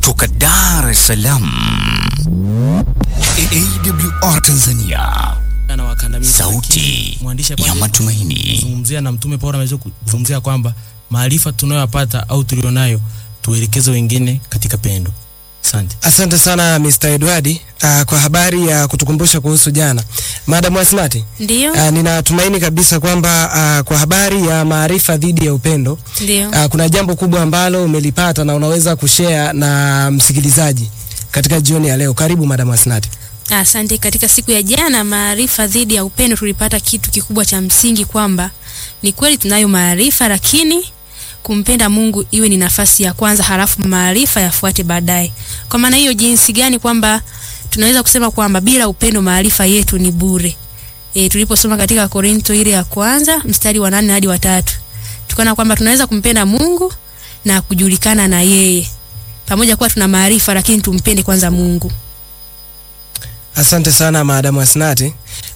kutoka Dar es Salaam, AWR Tanzania, na wakandamiza sauti mwandishi ya matumaini. zungumzia na Mtume Paulo ameweza kuzungumzia kwamba maarifa tunayoyapata au tulionayo tuelekeze wengine katika pendo. Asante. Asante sana Mr. Edward uh, kwa habari ya kutukumbusha kuhusu jana. Madam Asmati, Ndio, uh, ninatumaini kabisa kwamba uh, kwa habari ya maarifa dhidi ya upendo ndio. uh, kuna jambo kubwa ambalo umelipata na unaweza kushare na msikilizaji katika jioni ya leo. Karibu Madam Asmati. Asante. Katika siku ya jana, maarifa dhidi ya upendo, tulipata kitu kikubwa cha msingi kwamba ni kweli tunayo maarifa, lakini kumpenda Mungu iwe ni nafasi ya kwanza, halafu maarifa yafuate baadaye. Kwa maana hiyo, jinsi gani kwamba tunaweza kusema kwamba bila upendo maarifa yetu ni bure. E, tuliposoma katika Korinto ile ya kwanza mstari wa nane hadi wa tatu tukaona kwamba tunaweza kumpenda Mungu na kujulikana na yeye pamoja kuwa tuna maarifa, lakini tumpende kwanza Mungu. Asante sana Madam Asnati.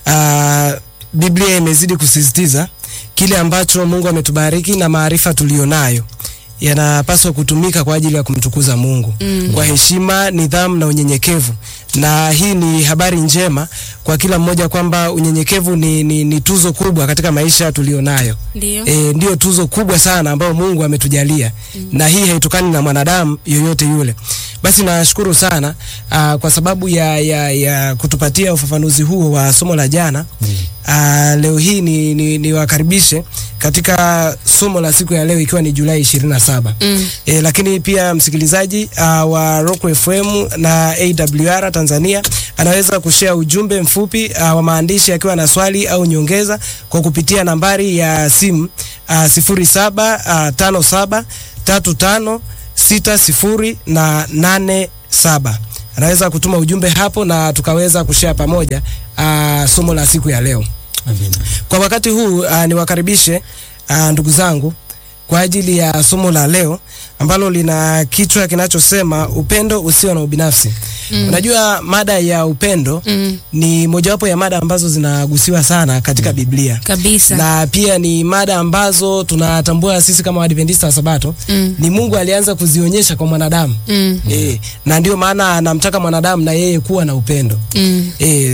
Uh, Biblia imezidi kusisitiza kile ambacho Mungu ametubariki na maarifa tulionayo yanapaswa kutumika kwa ajili ya kumtukuza Mungu Mm. kwa heshima, nidhamu na unyenyekevu. Na hii ni habari njema kwa kila mmoja kwamba unyenyekevu ni, ni, ni tuzo kubwa katika maisha tulionayo. Ndio. E, ndio tuzo kubwa sana ambayo Mungu ametujalia mm. na hii haitokani na mwanadamu yoyote yule. Basi nashukuru sana aa, kwa sababu ya, ya, ya kutupatia ufafanuzi huo wa somo la jana mm. aa, leo hii ni, ni, ni wakaribishe katika somo la siku ya leo ikiwa ni Julai 27 Mm. E, lakini pia msikilizaji uh, wa Rock FM na AWR Tanzania anaweza kushare ujumbe mfupi uh, wa maandishi akiwa na swali au nyongeza kwa kupitia nambari ya simu uh, sifuri saba uh, tano saba tatu tano sita sifuri na nane saba. Anaweza kutuma ujumbe hapo na tukaweza kushare pamoja uh, somo la siku ya leo. Amina. Kwa wakati huu uh, niwakaribishe uh, ndugu zangu kwa ajili ya somo la leo ambalo lina kichwa kinachosema upendo usio na ubinafsi. Mm. Unajua mada ya upendo Mm. ni mojawapo ya mada ambazo zinagusiwa sana katika Biblia. Kabisa. Na pia ni mada ambazo tunatambua sisi kama Waadventista wa Sabato Mm. ni Mungu alianza kuzionyesha kwa mwanadamu. Mm. E, na ndio maana anamtaka mwanadamu na yeye kuwa na upendo. Mm. E,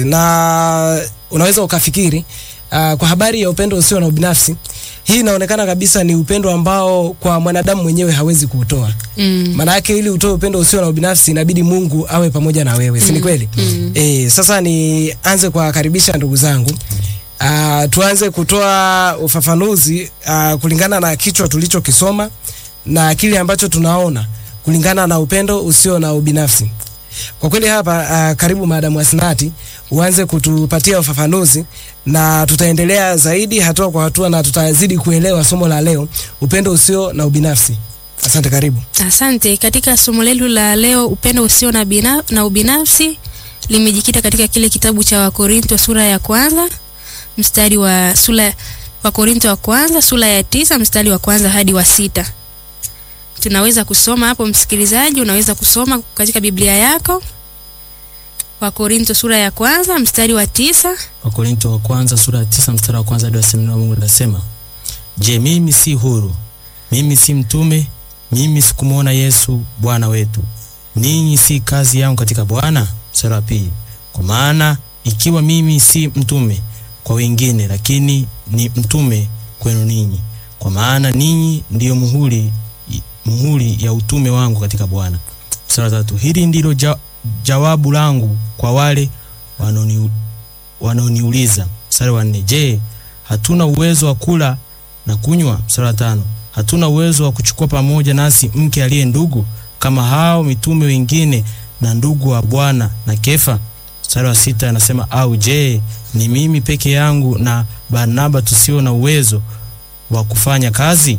na unaweza ukafikiri uh, kwa habari ya upendo usio na ubinafsi, hii inaonekana kabisa ni upendo ambao kwa mwanadamu mwenyewe hawezi kuutoa. Mm. Maana yake ili utoe upendo usio na ubinafsi inabidi Mungu awe pamoja na wewe, si ni kweli? Mm. E, sasa nianze kuwakaribisha ndugu zangu. Uh, tuanze kutoa ufafanuzi uh, kulingana na kichwa tulichokisoma na kile ambacho tunaona kulingana na upendo usio na ubinafsi. Kwa kweli hapa uh, karibu Madamu Asnati uanze kutupatia ufafanuzi na tutaendelea zaidi hatua kwa hatua na tutazidi kuelewa somo la leo, upendo usio na ubinafsi. Asante, karibu. Asante. Katika somo letu la leo, upendo usio na, bina, na ubinafsi limejikita katika kile kitabu cha Wakorinto sura ya kwanza mstari wa sura Wakorinto wa kwanza sura ya tisa mstari wa kwanza hadi wa sita. Tunaweza kusoma hapo, msikilizaji, unaweza kusoma katika Biblia yako. Wakorinto sura ya kwanza mstari wa tisa. Wakorinto wa kwanza sura ya tisa mstari wa kwanza hadi wa sita neno la Mungu linasema, Je, mimi si huru? Mimi si mtume? Mimi sikumwona Yesu Bwana wetu? Ninyi si kazi yangu katika Bwana? Mstari wa pili, kwa maana ikiwa mimi si mtume kwa wengine, lakini ni mtume kwenu ninyi, kwa maana ninyi ndiyo muhuri muhuri ya utume wangu katika Bwana. Mstari wa tatu, hili ndilo ja, jawabu langu kwa wale wanaoni wanaoniuliza. Mstari wa nne, je, hatuna uwezo wa kula na kunywa? Mstari wa tano, hatuna uwezo wa kuchukua pamoja nasi mke aliye ndugu kama hao mitume wengine na ndugu wa Bwana na Kefa? Mstari wa sita anasema, au je, ni mimi peke yangu na Barnaba tusio na uwezo wa kufanya kazi?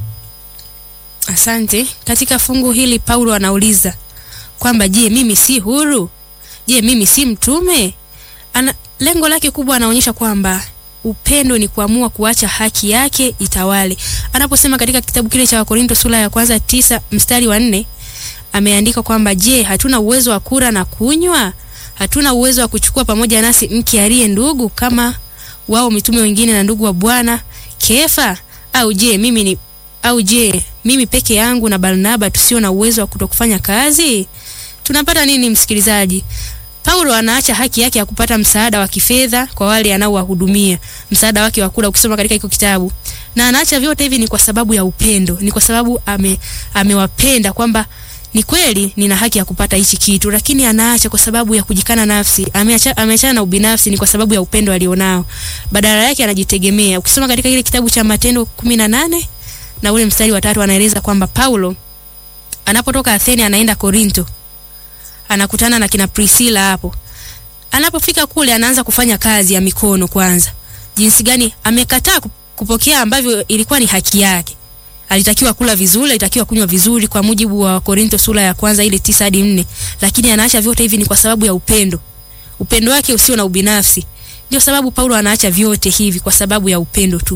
Asante. Katika fungu hili Paulo anauliza kwamba je, mimi si huru? Je, mimi si mtume? Ana, lengo lake kubwa anaonyesha kwamba upendo ni kuamua kuacha haki yake itawale. Anaposema katika kitabu kile cha Wakorinto sura ya kwanza tisa mstari wa nne ameandika kwamba je, hatuna uwezo wa kula na kunywa? Hatuna uwezo wa kuchukua pamoja nasi mke aliye ndugu kama wao mitume wengine na ndugu wa Bwana Kefa? Au je, mimi ni au je, mimi peke yangu na Barnaba tusio na uwezo wa kutokufanya kazi? tunapata nini msikilizaji? Paulo anaacha haki yake ya kupata msaada wa kifedha kwa wale anaowahudumia, msaada wake wa kula, ukisoma katika hiko kitabu, na anaacha vyote hivi ni kwa sababu ya upendo, ni kwa sababu ame amewapenda kwamba ni kweli nina haki ya kupata hichi kitu, lakini anaacha kwa sababu ya kujikana nafsi. Ameacha ameachana na ubinafsi ni kwa sababu ya upendo alionao, badala yake anajitegemea. Ukisoma katika kile kitabu cha Matendo kumi na nane na ule mstari wa tatu anaeleza kwamba Paulo anapotoka Athene anaenda Korinto, anakutana na kina Priscilla hapo. Anapofika kule, anaanza kufanya kazi ya mikono kwanza. Jinsi gani amekataa ku- kupokea ambavyo ilikuwa ni haki yake. Alitakiwa kula vizuri, alitakiwa kunywa vizuri kwa mujibu wa Korinto sura ya kwanza ile tisa hadi nne, lakini anaacha vyote hivi ni kwa sababu ya upendo, upendo wake usio na ubinafsi. Ndio sababu Paulo anaacha vyote hivi kwa sababu ya upendo tu.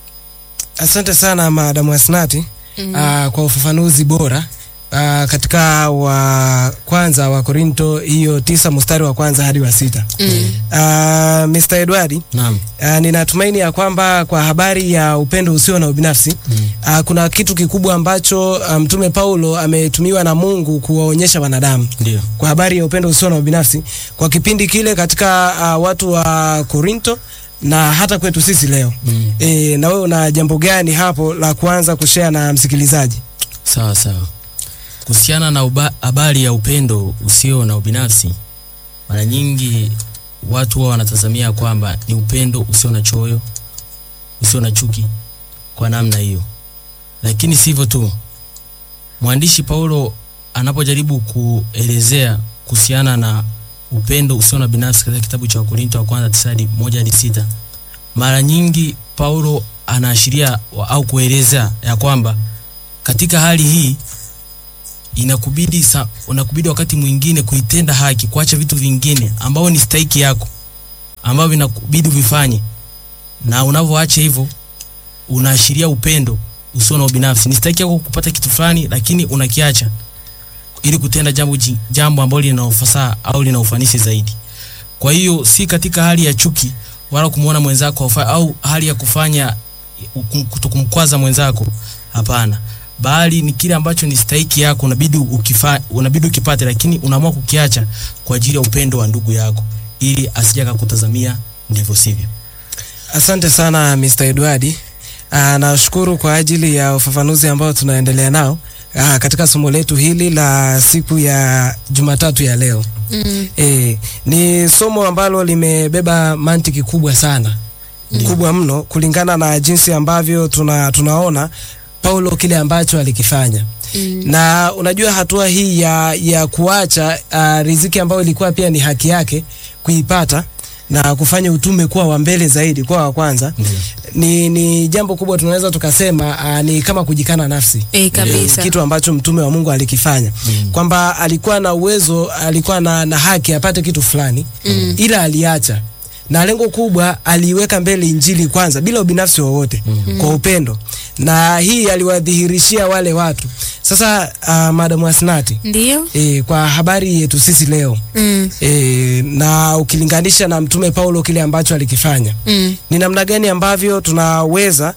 Asante sana Madamu Asnati mm. kwa ufafanuzi bora uh, katika wa kwanza wa Korinto hiyo tisa mstari wa kwanza hadi wa sita Mm. uh, Mr. Edwardi Naam. Uh, ninatumaini ya kwamba kwa habari ya upendo usio na ubinafsi Mm. uh, kuna kitu kikubwa ambacho uh, mtume Paulo ametumiwa na Mungu kuwaonyesha wanadamu Ndio. kwa habari ya upendo usio na ubinafsi kwa kipindi kile katika uh, watu wa Korinto na hata kwetu sisi leo. Mm. E, na wewe una jambo gani hapo la kuanza kushare na msikilizaji? Sawa sawa. Kuhusiana na uba- habari ya upendo usio na ubinafsi, mara nyingi watu huwa wanatazamia kwamba ni upendo usio na choyo, usio na chuki kwa namna hiyo, lakini sivyo tu. Mwandishi Paulo anapojaribu kuelezea kuhusiana na upendo usio na binafsi katika kitabu cha Wakorinto wa kwanza tisa hadi moja hadi sita mara nyingi Paulo anaashiria wa- au kueleza ya kwamba katika hali hii inakubidi sa, unakubidi wakati mwingine kuitenda haki, kuacha vitu vingine ambao ni stahiki yako, ambavyo vinakubidi vifanye, na unavyoacha hivyo unaashiria upendo usio na ubinafsi. Ni stahiki yako kupata kitu fulani, lakini unakiacha ili kutenda jambo ji- jambo ambalo lina ufasaha au lina ufanisi zaidi. Kwa hiyo si katika hali ya chuki wala kumuona mwenzako hafai au hali ya kufanya kutokumkwaza mwenzako, hapana, bali ni kile ambacho ni stahiki yako, unabidi ukifa, unabidi ukipate, lakini unaamua kukiacha kwa ajili ya upendo wa ndugu yako, ili asije akakutazamia ndivyo sivyo. Asante sana Mr. Edwardi. Uh, nashukuru kwa ajili ya ufafanuzi ambao tunaendelea nao uh, katika somo letu hili la siku ya Jumatatu ya leo. Mm. E, ni somo ambalo limebeba mantiki kubwa sana kubwa mno kulingana na jinsi ambavyo tuna, tunaona Paulo kile ambacho alikifanya Mm. na unajua hatua hii ya, ya kuacha uh, riziki ambayo ilikuwa pia ni haki yake kuipata na kufanya utume kuwa wa mbele zaidi kuwa wa kwanza Ndio. ni, ni jambo kubwa tunaweza tukasema uh, ni kama kujikana nafsi Eh, kabisa. kitu ambacho mtume wa Mungu alikifanya Mm. kwamba alikuwa na uwezo, alikuwa na, na haki apate kitu fulani Mm. ila aliacha, na lengo kubwa aliiweka mbele injili kwanza bila ubinafsi wowote Mhm. kwa upendo, na hii aliwadhihirishia wale watu. Sasa uh, Madam Asnati Ndio. e, kwa habari yetu sisi leo Mm. e, na ukilinganisha na mtume Paulo kile ambacho alikifanya Mm. ni namna gani ambavyo tunaweza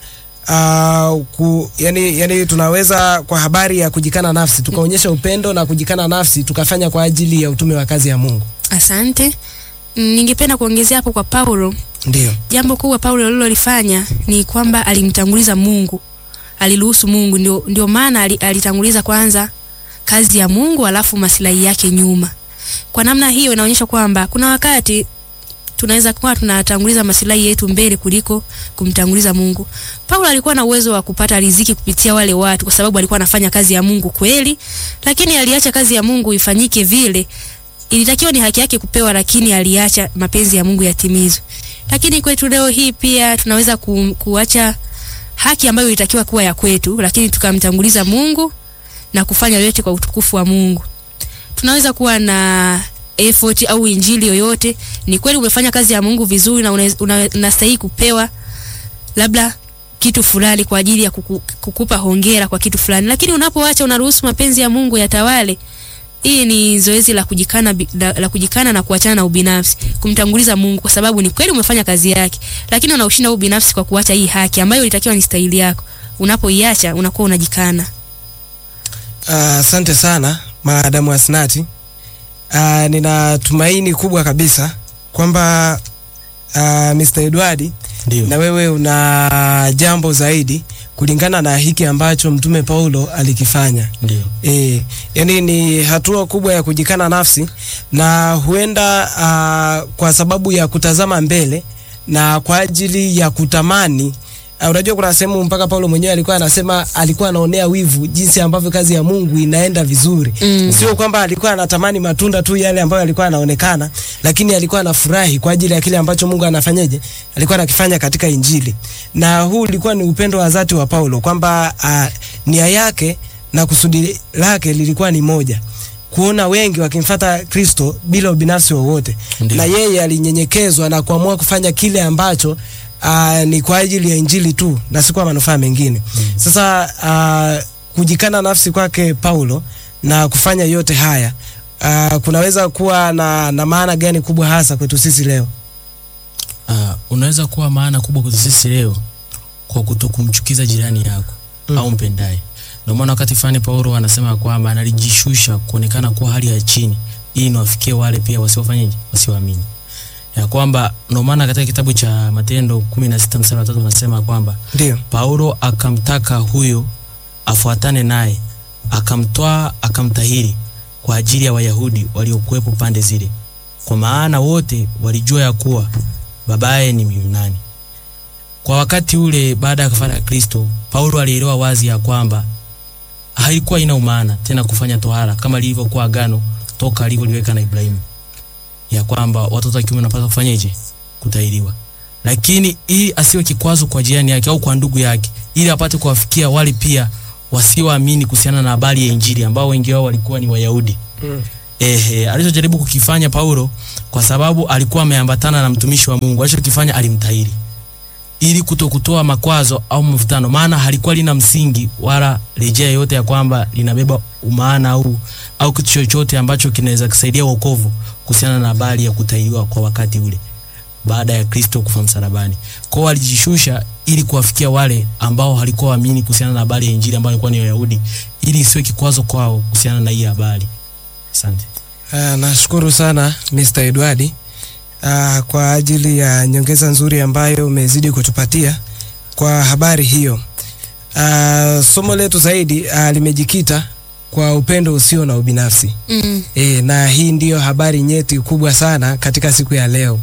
uh, ku, yani, yani tunaweza kwa habari ya kujikana nafsi tukaonyesha upendo na kujikana nafsi tukafanya kwa ajili ya utume wa kazi ya Mungu. Asante. Mm, Ningependa kuongezea hapo kwa Paulo. Ndio. Jambo kubwa Paulo alilolifanya ni kwamba alimtanguliza Mungu, aliruhusu Mungu, ndio, ndio maana ali- alitanguliza kwanza kazi ya Mungu alafu maslahi yake nyuma. Kwa namna hiyo inaonyesha kwamba kuna wakati tunaweza kuwa tunatanguliza maslahi yetu mbele kuliko kumtanguliza Mungu. Paulo alikuwa na uwezo wa kupata riziki kupitia wale watu kwa sababu alikuwa anafanya kazi ya Mungu kweli, lakini aliacha kazi ya Mungu ifanyike vile ilitakiwa ni haki yake kupewa, lakini aliacha mapenzi ya Mungu yatimizwe. Lakini kwetu leo hii pia tunaweza ku, kuacha haki ambayo ilitakiwa kuwa ya kwetu, lakini tukamtanguliza Mungu na kufanya yote kwa utukufu wa Mungu. Tunaweza kuwa na effort au injili yoyote. Ni kweli umefanya kazi ya Mungu vizuri na una- una- unastahili kupewa labda kitu fulani kwa ajili ya kuku, kukupa hongera kwa kitu fulani, lakini unapoacha unaruhusu mapenzi ya Mungu yatawale, hii ni zoezi la kujikana, bi- la, la kujikana na kuachana na ubinafsi, kumtanguliza Mungu, kwa sababu ni kweli umefanya kazi yake, lakini unaushinda huu ubinafsi kwa kuacha hii haki ambayo ilitakiwa ni stahili yako. Unapoiacha unakuwa unajikana. Ah, Asante sana Madamu Asnati. uh, nina tumaini kubwa kabisa kwamba uh, Mr. Edward Ndio. na wewe una jambo zaidi kulingana na hiki ambacho mtume Paulo alikifanya. Ndio. E, yani ni hatua kubwa ya kujikana nafsi na huenda uh, kwa sababu ya kutazama mbele na kwa ajili ya kutamani uh, unajua kuna sehemu mpaka Paulo mwenyewe alikuwa anasema alikuwa anaonea wivu jinsi ambavyo kazi ya Mungu inaenda vizuri. Mm. Sio kwamba alikuwa anatamani matunda tu yale ambayo alikuwa anaonekana, lakini alikuwa anafurahi kwa ajili ya kile ambacho Mungu anafanyaje, alikuwa anakifanya katika Injili. Na huu ulikuwa ni upendo wa dhati wa Paulo kwamba uh, nia yake na kusudi lake lilikuwa ni moja kuona wengi wakimfata Kristo bila ubinafsi wowote, Ndiyo. na yeye alinyenyekezwa na kuamua kufanya kile ambacho uh, ni kwa ajili ya injili tu na si kwa manufaa mengine. Sasa uh, kujikana nafsi kwake Paulo na kufanya yote haya uh, kunaweza kuwa na, na maana gani kubwa hasa kwetu sisi leo? Uh, unaweza kuwa maana kubwa kwetu sisi leo kwa kutokumchukiza jirani yako Mm. au mpendaye. Ndio maana wakati fulani Paulo anasema kwamba analijishusha kuonekana kuwa hali ya chini ili niwafikie wale pia wasiofanyaje, wasioamini. Ya kwamba ndio maana katika kitabu cha Matendo 16 mstari wa 3 anasema kwamba Ndio. Paulo akamtaka huyo afuatane naye, akamtwaa akamtahiri kwa ajili ya Wayahudi waliokuwepo pande zile, kwa maana wote walijua ya kuwa babaye ni Myunani. Kwa wakati ule, baada ya kafara ya Kristo, Paulo alielewa wazi ya kwamba haikuwa ina umaana tena kufanya tohara kama lilivyokuwa agano toka alivyoliweka na Ibrahimu, ya kwamba watoto wa kiume wanapaswa kufanyeje? Kutahiriwa lakini ili asiwe kikwazo kwa jirani yake au kwa ndugu yake, ili apate kuwafikia wale pia wasioamini kuhusiana na habari ya Injili ambao wengi wao walikuwa ni Wayahudi. Mm. Ehe, alichojaribu kukifanya Paulo kwa sababu alikuwa ameambatana na mtumishi wa Mungu, alichokifanya alimtahiri ili kutokutoa makwazo au mvutano, maana halikuwa lina msingi wala rejea yote ya kwamba linabeba umaana au au kitu chochote ambacho kinaweza kusaidia wokovu kuhusiana na habari ya kutahiriwa kwa wakati ule baada ya Kristo kufa msalabani. Kwa hiyo alijishusha ili kuwafikia wale ambao halikuwa waamini kuhusiana na habari ya Injili ambao walikuwa ni Wayahudi, ili isiwe kikwazo kwao kuhusiana na hii habari. Asante. Uh, nashukuru sana Mr. Edward uh, kwa ajili ya nyongeza nzuri ambayo umezidi kutupatia kwa habari hiyo. Uh, somo letu zaidi uh, limejikita kwa upendo usio na ubinafsi. Mm. E, na hii ndiyo habari nyeti kubwa sana katika siku ya leo.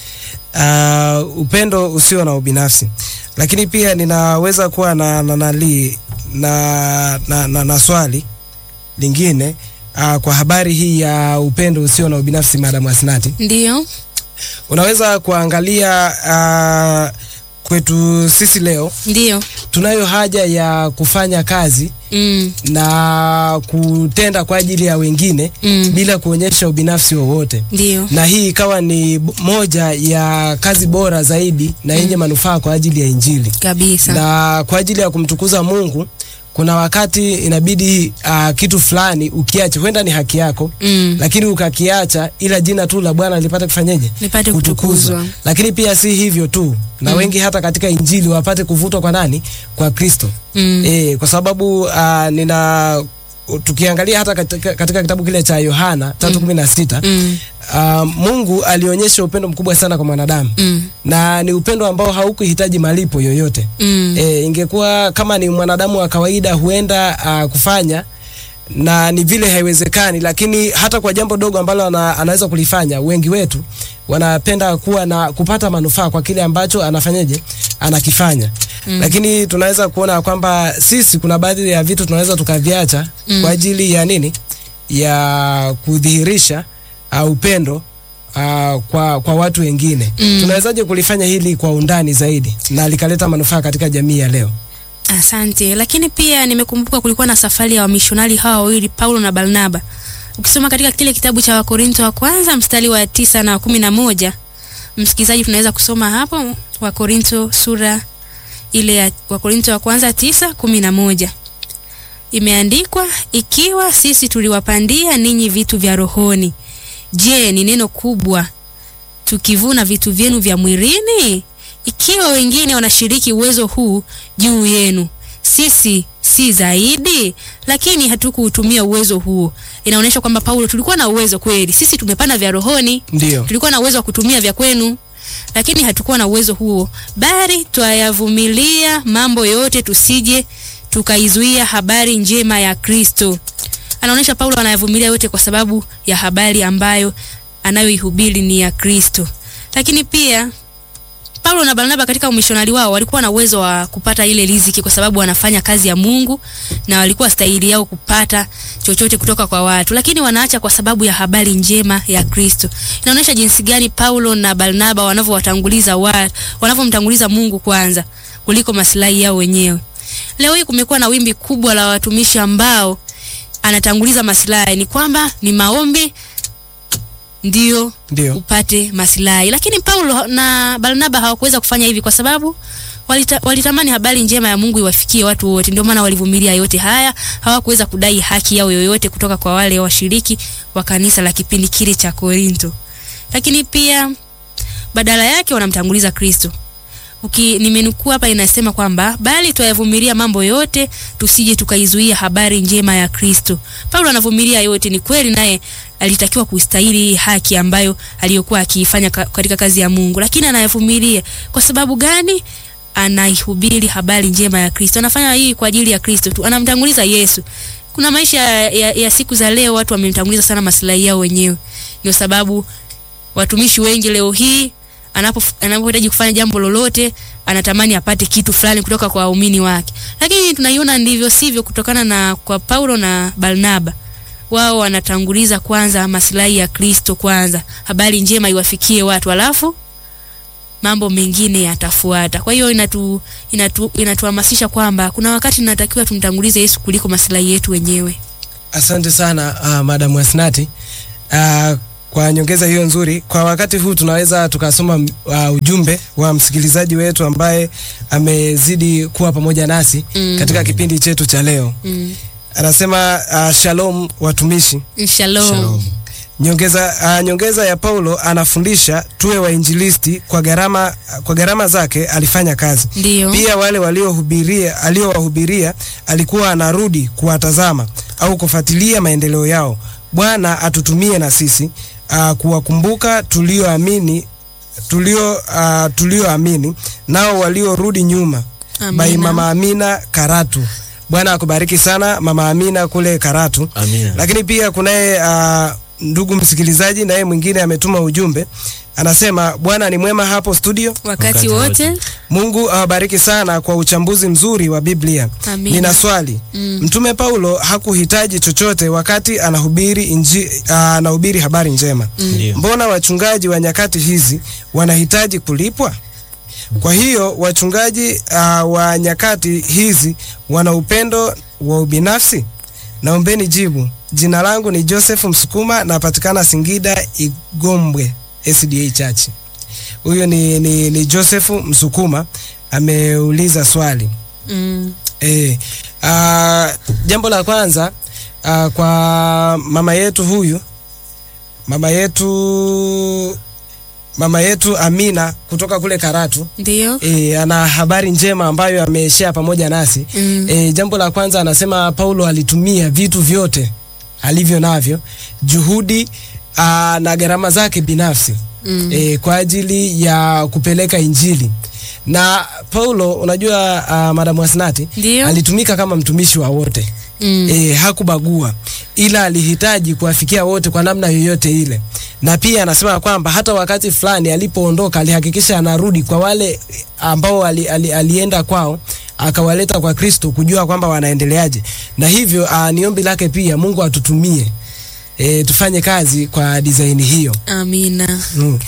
Uh, upendo usio na ubinafsi, lakini pia ninaweza kuwa na na, nali, na, na, na, na swali lingine uh, kwa habari hii ya upendo usio na ubinafsi, Madam Asnati, Ndio. unaweza kuangalia uh, kwetu sisi leo Ndio. tunayo haja ya kufanya kazi Mm. na kutenda kwa ajili ya wengine Mm. bila kuonyesha ubinafsi wowote Ndio. na hii ikawa ni b- moja ya kazi bora zaidi na yenye manufaa kwa ajili ya Injili Kabisa. na kwa ajili ya kumtukuza Mungu. Kuna wakati inabidi uh, kitu fulani ukiache, huenda ni haki yako Mm. lakini ukakiacha, ila jina tu la Bwana lipate kufanyeje? Nipate kutukuzwa. Lakini pia si hivyo tu, na Mm. wengi hata katika Injili wapate kuvutwa kwa nani? Kwa Kristo. Mm. E, kwa sababu uh, nina tukiangalia hata katika, katika kitabu kile cha Yohana 3:16 Mm. uh, Mungu alionyesha upendo mkubwa sana kwa mwanadamu Mm. na ni upendo ambao haukuhitaji malipo yoyote. Mm. E, ingekuwa kama ni mwanadamu wa kawaida huenda uh, kufanya na ni vile haiwezekani, lakini hata kwa jambo dogo ambalo ana, anaweza kulifanya, wengi wetu wanapenda kuwa na kupata manufaa kwa kile ambacho anafanyaje, anakifanya mm. Lakini tunaweza kuona kwamba sisi kuna baadhi ya vitu tunaweza tukaviacha mm. kwa ajili ya nini, ya kudhihirisha uh, upendo uh, kwa, kwa watu wengine Mm. tunawezaje kulifanya hili kwa undani zaidi na likaleta manufaa katika jamii ya leo? Asante. Lakini pia nimekumbuka kulikuwa na safari ya wamishonari hawa wawili Paulo na Barnaba. Ukisoma katika kile kitabu cha Wakorinto wa kwanza mstari wa tisa na kumi na moja msikilizaji, tunaweza kusoma hapo Wakorinto sura ile ya Wakorinto wa kwanza tisa kumi na moja imeandikwa, ikiwa sisi tuliwapandia ninyi vitu vya rohoni, je, ni neno kubwa tukivuna vitu vyenu vya mwilini? Ikiwa wengine wanashiriki uwezo huu juu yenu, sisi si zaidi? Lakini hatukuutumia uwezo huo. Inaonyesha kwamba Paulo, tulikuwa na uwezo kweli, sisi tumepanda vya rohoni, Ndio. tulikuwa na uwezo wa kutumia vya kwenu, lakini hatukuwa na uwezo huo, bali twayavumilia mambo yote, tusije tukaizuia habari njema ya Kristo. Anaonyesha Paulo anayavumilia yote kwa sababu ya habari ambayo anayoihubiri ni ya Kristo. Lakini pia Paulo na Barnaba katika umishonari wao walikuwa na uwezo wa kupata ile riziki kwa sababu wanafanya kazi ya Mungu na walikuwa stahili yao kupata chochote kutoka kwa watu, lakini wanaacha kwa sababu ya habari njema ya Kristo. Inaonyesha jinsi gani Paulo na Barnaba wanavyowatanguliza watu, wanavyomtanguliza Mungu kwanza kuliko maslahi yao wenyewe. Leo hii kumekuwa na wimbi kubwa la watumishi ambao anatanguliza maslahi, ni kwamba ni maombi ndio Ndio. upate maslahi. Lakini Paulo na Barnaba hawakuweza kufanya hivi kwa sababu walita, walitamani habari njema ya Mungu iwafikie watu wote. Ndio maana walivumilia yote haya, hawakuweza kudai haki yao yoyote kutoka kwa wale washiriki wa kanisa la kipindi kile cha Korinto. Lakini pia badala yake wanamtanguliza Kristo. Uki nimenukuu hapa inasema kwamba bali twayavumilia mambo yote tusije tukaizuia habari njema ya Kristo. Paulo anavumilia yote, ni kweli naye alitakiwa kustahili hii haki ambayo aliyokuwa akiifanya ka, katika kazi ya Mungu, lakini anayavumilia kwa sababu gani? Anaihubiri habari njema ya Kristo, anafanya hii kwa ajili ya Kristo tu, anamtanguliza Yesu. Kuna maisha ya, ya, ya siku za leo watu wamemtanguliza sana maslahi yao wenyewe, ndio sababu watumishi wengi leo hii anapo anapohitaji kufanya jambo lolote anatamani apate kitu fulani kutoka kwa waumini wake, lakini tunaiona ndivyo sivyo, kutokana na kwa Paulo na Barnaba wao wanatanguliza kwanza maslahi ya Kristo kwanza, habari njema iwafikie watu, alafu mambo mengine yatafuata. Kwa hiyo inatu, inatu, inatuhamasisha kwamba kuna wakati tunatakiwa tumtangulize Yesu kuliko maslahi yetu wenyewe. Asante sana uh, Madam Wasnati uh, kwa nyongeza hiyo nzuri. Kwa wakati huu tunaweza tukasoma uh, ujumbe wa msikilizaji wetu ambaye amezidi kuwa pamoja nasi Mm. katika kipindi chetu cha leo. Mm. Anasema uh, shalom watumishi. Shalom. Shalom. Nyongeza, uh, nyongeza ya Paulo anafundisha tuwe wainjilisti kwa gharama kwa gharama zake alifanya kazi. Ndio. Pia wale waliohubiria aliowahubiria alikuwa anarudi kuwatazama au kufuatilia maendeleo yao. Bwana atutumie na sisi uh, kuwakumbuka tulioamini tulio uh, tulioamini nao waliorudi nyuma. Amina. By Mama Amina Karatu. Bwana akubariki sana Mama Amina kule Karatu. Amina. Lakini pia kunaye uh, ndugu msikilizaji naye mwingine ametuma ujumbe anasema, Bwana ni mwema hapo studio. Wakati Wakati wote. wote. Mungu awabariki sana kwa uchambuzi mzuri wa Biblia. Amina. Nina swali. Mm. Mtume Paulo hakuhitaji chochote wakati anahubiri inji, uh, anahubiri habari njema. Ndio. Mbona wachungaji wa nyakati hizi wanahitaji kulipwa? Kwa hiyo wachungaji uh, wa nyakati hizi wana upendo wa ubinafsi? Naombeni jibu. Jina langu ni Joseph Msukuma, napatikana Singida Igombwe SDA Church. Huyo ni, ni, ni Joseph Msukuma ameuliza swali. Mm. E, uh, jambo la kwanza uh, kwa mama yetu huyu mama yetu mama yetu Amina kutoka kule Karatu Ndio. e, ana habari njema ambayo ameshare pamoja nasi Mm. e, jambo la kwanza anasema Paulo alitumia vitu vyote alivyo navyo juhudi aa, na gharama zake binafsi Mm. e, kwa ajili ya kupeleka Injili na Paulo unajua uh, Madam Wasnati Ndio. alitumika kama mtumishi wa wote Mm. e, hakubagua ila alihitaji kuwafikia wote kwa namna yoyote ile, na pia anasema kwamba hata wakati fulani alipoondoka alihakikisha anarudi kwa wale ambao ali, ali, alienda kwao akawaleta kwa Kristo kujua kwamba wanaendeleaje, na hivyo uh, ni ombi lake pia Mungu atutumie e, tufanye kazi kwa design hiyo Amina. mm.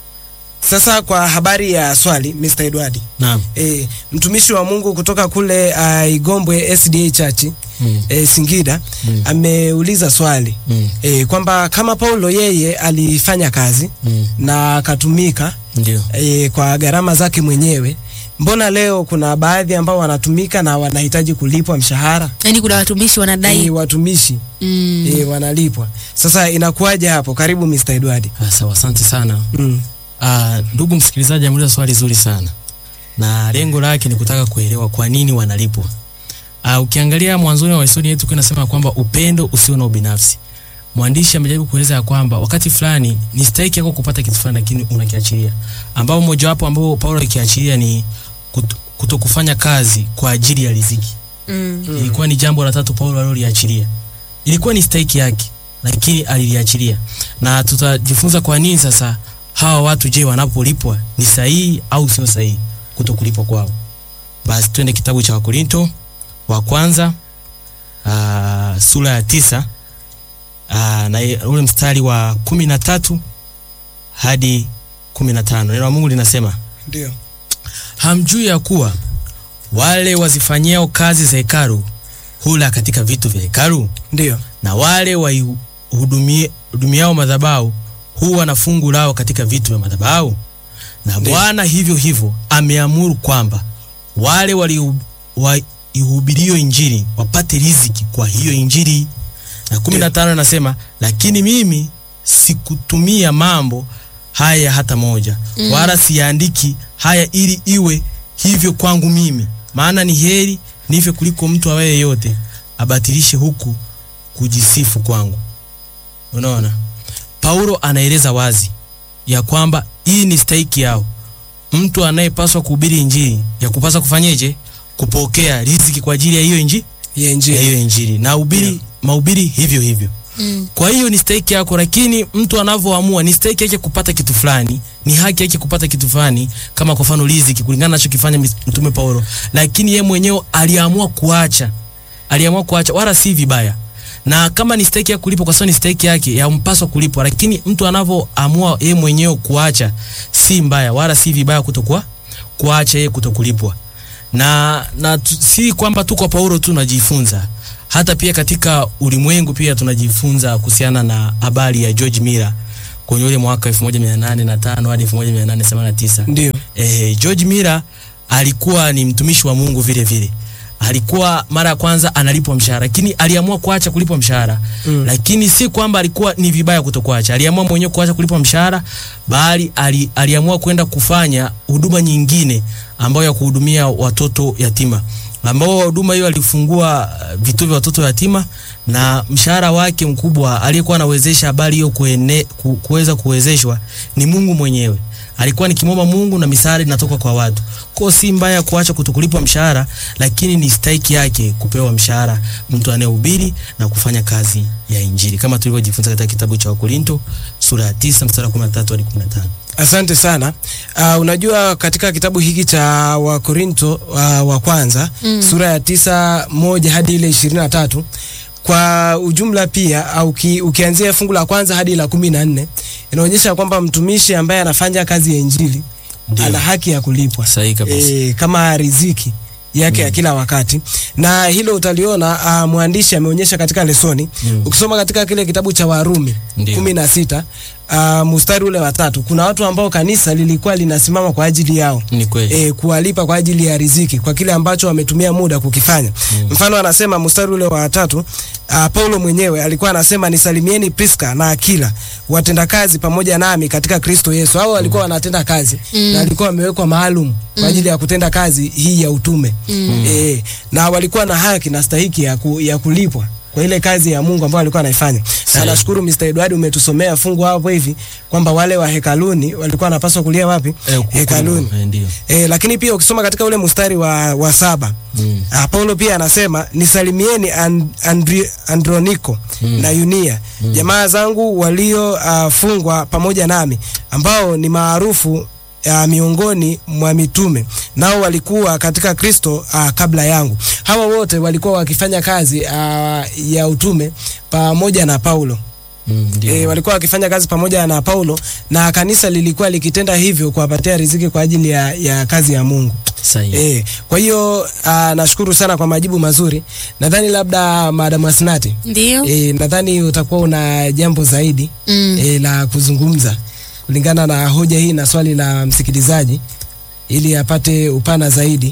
Sasa kwa habari ya swali Mr. Edward Naam. e, mtumishi wa Mungu kutoka kule uh, Igombwe SDA Church Mm. e, Singida Mm. ameuliza swali Mm. e, kwamba kama Paulo yeye alifanya kazi Mm. na akatumika Ndio. e, kwa gharama zake mwenyewe, mbona leo kuna baadhi ambao wanatumika na wanahitaji kulipwa mshahara? Yaani kuna watumishi wanadai. E, watumishi Mm. e, wanalipwa. Sasa inakuwaje hapo? Karibu Mr. Edward. Ah, Sawa, asante sana. Mm. Ah, ndugu msikilizaji ameuliza swali zuri sana na lengo lake ni kutaka kuelewa kwa nini wanalipwa. Uh, ukiangalia mwanzoni wa historia yetu inasema kwamba upendo usio na ubinafsi. Mwandishi amejaribu kueleza ya kwamba wakati fulani ni stahiki yako kupata kitu fulani lakini unakiachilia. Ambao mojawapo ambao Paulo akiachilia ni kuto, kutokufanya kazi kwa ajili ya riziki. Mm. Ilikuwa ni jambo la tatu Paulo aliloliachilia. Ilikuwa ni stahiki yake lakini aliliachilia. Na tutajifunza kwa nini sasa hawa watu je, wanapolipwa ni sahihi au sio sahihi kutokulipwa kwao. Basi twende kitabu cha Wakorinto wa kwanza aa, sura ya tisa aa, na i- ule mstari wa kumi na tatu hadi kumi na tano neno la Mungu linasema Ndio. hamjui ya kuwa wale wazifanyiao kazi za hekalu hula katika vitu vya hekalu Ndio. na wale waihudumiao madhabahu huwa na fungu lao katika vitu vya madhabahu na Ndiyo. Bwana hivyo hivyo ameamuru kwamba wale wali- waihubirio injili wapate riziki kwa hiyo injili. Na kumi na tano anasema lakini mimi sikutumia mambo haya hata moja Mm. wala siyaandiki haya ili iwe hivyo kwangu mimi, maana ni heri nife kuliko mtu awaye yote abatilishe huku kujisifu kwangu. Unaona, Paulo anaeleza wazi ya kwamba hii ni stahiki yao. Mtu anayepaswa kuhubiri injili ya kupaswa kufanyeje? Kupokea riziki kwa ajili ya hiyo injili, Ya ya injili. hiyo injili na ubiri mahubiri hivyo hivyo. Mm. Kwa hiyo ni stahiki yako, lakini mtu anavyoamua ni stahiki yake kupata kitu fulani, ni haki yake kupata kitu fulani, kama kwa mfano riziki, kulingana na anachokifanya mis- mtume Paulo, lakini yeye mwenyewe aliamua kuacha, aliamua kuacha, wala si vibaya. Na kama ni stahiki ya kulipwa, kwa sababu ni stahiki yake, yampaswa kulipwa, lakini mtu anavyoamua yeye mwenyewe kuacha, si mbaya, wala si vibaya kutokuwa kuacha yeye kutokulipwa na, na tu, si kwamba tu kwa Paulo tu tunajifunza, hata pia katika ulimwengu pia tunajifunza kuhusiana na habari ya George Miller kwenye ule mwaka 1805 hadi 1889. Ndio. Eh, George Miller alikuwa ni mtumishi wa Mungu vile vile. Alikuwa mara ya kwanza analipwa mshahara, lakini aliamua kuacha kulipwa mshahara Mm. lakini si kwamba alikuwa ni vibaya kutokuacha. Aliamua mwenyewe kuacha kulipwa mshahara, bali ali, aliamua kwenda kufanya huduma nyingine ambayo ya kuhudumia watoto yatima, ambao huduma hiyo alifungua uh, vituo vya watoto yatima, na mshahara wake mkubwa aliyekuwa anawezesha habari hiyo kuene- ku- kuweza kuwezeshwa ni Mungu mwenyewe. Alikuwa nikimwomba Mungu na misaada inatoka kwa watu. Kwa si mbaya kuacha kutokulipwa mshahara, lakini ni stahiki yake kupewa mshahara mtu anayehubiri na kufanya kazi ya Injili kama tulivyojifunza katika kitabu cha Wakorinto sura ya 9 mstari wa 13 hadi 15. Asante sana. Uh, unajua katika kitabu hiki cha Wakorinto uh, wa kwanza Mm. sura ya tisa moja hadi ile ishirini na tatu kwa ujumla pia au uki, ukianzia fungu la kwanza hadi la kumi na nne inaonyesha kwamba mtumishi ambaye anafanya kazi ya injili Ndio. ana haki ya kulipwa Sahihi kabisa. e, kama riziki yake ya kila wakati, na hilo utaliona uh, mwandishi ameonyesha katika lesoni Mm. ukisoma katika kile kitabu cha Warumi Ndio. kumi na sita uh, mstari ule wa tatu kuna watu ambao kanisa lilikuwa linasimama kwa ajili yao Ni kweli. e, kuwalipa kwa ajili ya riziki kwa kile ambacho wametumia muda kukifanya. Mm. Mfano anasema mstari ule wa tatu uh, Paulo mwenyewe alikuwa anasema nisalimieni Priska na Akila watendakazi pamoja nami katika Kristo Yesu. Hao walikuwa wanatenda kazi Mm. na walikuwa wamewekwa maalum kwa ajili ya kutenda kazi hii ya utume Mm. e, na walikuwa na haki na stahiki ya, ku, ya kulipwa kwa ile kazi ya Mungu ambayo alikuwa anaifanya. Na Sawa. nashukuru Mr. Edward umetusomea fungu hapo hivi kwamba wale wa hekaluni walikuwa wanapaswa kulia wapi? Eh, ku- Hekaluni. eh, Ndio. E, lakini pia ukisoma katika ule mstari wa, wa saba Mm. ah, Paulo pia anasema nisalimieni and, Andri, Androniko Mm. na Yunia jamaa zangu waliofungwa pamoja nami ambao ni maarufu uh, miongoni mwa mitume nao walikuwa katika Kristo uh, kabla yangu. Hawa wote walikuwa wakifanya kazi uh, ya utume pamoja na Paulo. Mm, ndio. E, walikuwa wakifanya kazi pamoja na Paulo na kanisa lilikuwa likitenda hivyo kuwapatia riziki kwa ajili ya, ya kazi ya Mungu. Sahihi. E, kwa hiyo uh, nashukuru sana kwa majibu mazuri. Nadhani labda Madam Asnati, Ndio. e, nadhani utakuwa una jambo zaidi Mm. e, la kuzungumza kulingana na hoja hii na swali la msikilizaji ili apate upana zaidi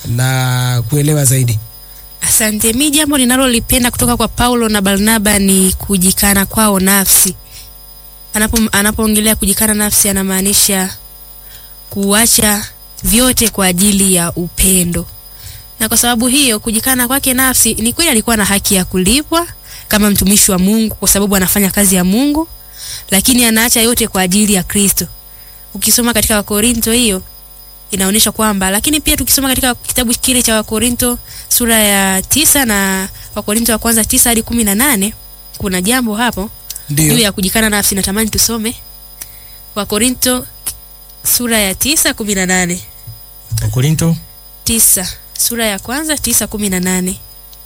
na kuelewa zaidi. Asante. Mi jambo ninalolipenda kutoka kwa Paulo na Barnaba ni kujikana kwao nafsi. Anapo anapoongelea kujikana nafsi anamaanisha kuacha vyote kwa ajili ya upendo. na kwa sababu hiyo kujikana kwake nafsi, ni kweli alikuwa na haki ya kulipwa kama mtumishi wa Mungu kwa sababu anafanya kazi ya Mungu, lakini anaacha yote kwa ajili ya Kristo. Ukisoma katika Wakorinto hiyo inaonyesha kwamba, lakini pia tukisoma katika kitabu kile cha Wakorinto sura ya tisa na Wakorinto wa kwanza tisa hadi kumi na nane kuna jambo hapo juu Ndio. ya kujikana nafsi. Natamani tusome Wakorinto sura ya tisa kumi na nane Wakorinto tisa sura ya kwanza tisa kumi na nane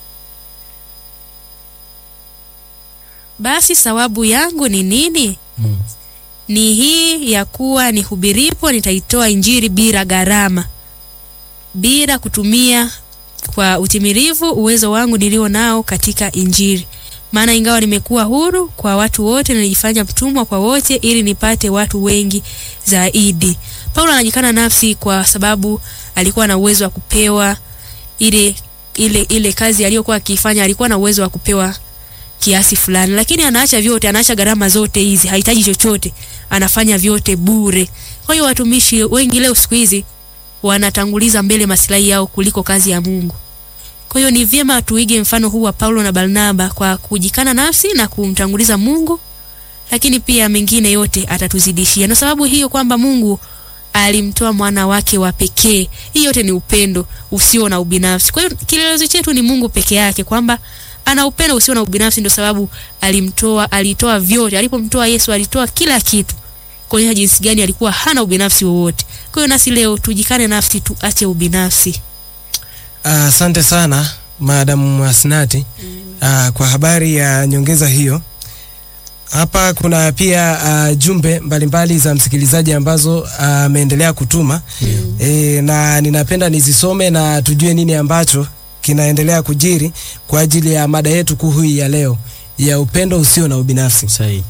basi sawabu yangu ni nini? Mm. Ni hii ya kuwa nihubiripo nitaitoa Injili bila gharama, bila kutumia kwa utimilifu uwezo wangu nilio nao katika Injili. Maana ingawa nimekuwa huru kwa watu wote, nilijifanya mtumwa kwa wote, ili nipate watu wengi zaidi. Paulo anajikana nafsi kwa sababu alikuwa na uwezo wa kupewa ile ile ile kazi aliyokuwa akifanya, alikuwa na uwezo wa kupewa kiasi fulani, lakini anaacha vyote, anaacha gharama zote hizi, hahitaji chochote, anafanya vyote bure. Kwa hiyo watumishi wengi leo siku hizi wanatanguliza mbele maslahi yao kuliko kazi ya Mungu. Kwa hiyo ni vyema tuige mfano huu wa Paulo na Barnaba kwa kujikana nafsi na kumtanguliza Mungu, lakini pia mengine yote atatuzidishia. Na sababu hiyo kwamba Mungu alimtoa mwana wake wa pekee. Hii yote ni upendo usio na ubinafsi. Kwa hiyo kielelezo chetu ni Mungu peke yake, kwamba ana upendo usio na ubinafsi, ndio sababu alimtoa, alitoa vyote. Alipomtoa Yesu alitoa kila kitu, kuonyesha jinsi gani alikuwa hana ubinafsi wowote. Kwa hiyo nasi leo tujikane nafsi, tuache ubinafsi. Ah, Asante sana Madam Asnati ah, kwa habari ya nyongeza hiyo. Hapa kuna pia ah, jumbe mbalimbali za msikilizaji ambazo ameendelea kutuma e, na ninapenda nizisome na tujue nini ambacho kinaendelea kujiri kwa ajili ya mada yetu kuu hii ya leo ya upendo usio na ubinafsi. sahihi.